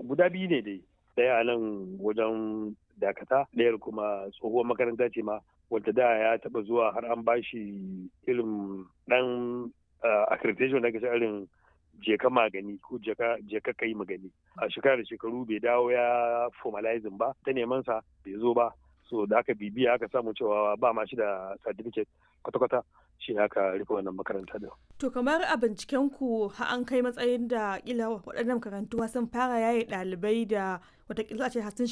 guda biyu ne dai ɗaya a nan wajen dakata ɗayar kuma tsohuwar makaranta ce ma wadda da ya taɓa zuwa har an ba shi irin ɗan accreditation da ake irin jeka magani ko jeka kai magani a shekara da shekaru bai dawo ya formalizing ba ta neman sa bai zo ba so da aka bibiya aka samu cewa ba ma shi da certificate kwata-kwata shi aka rufe wannan makaranta da. To kamar a binciken ku an kai matsayin da kila waɗannan makarantu sun fara yaye ɗalibai da watakila ce sun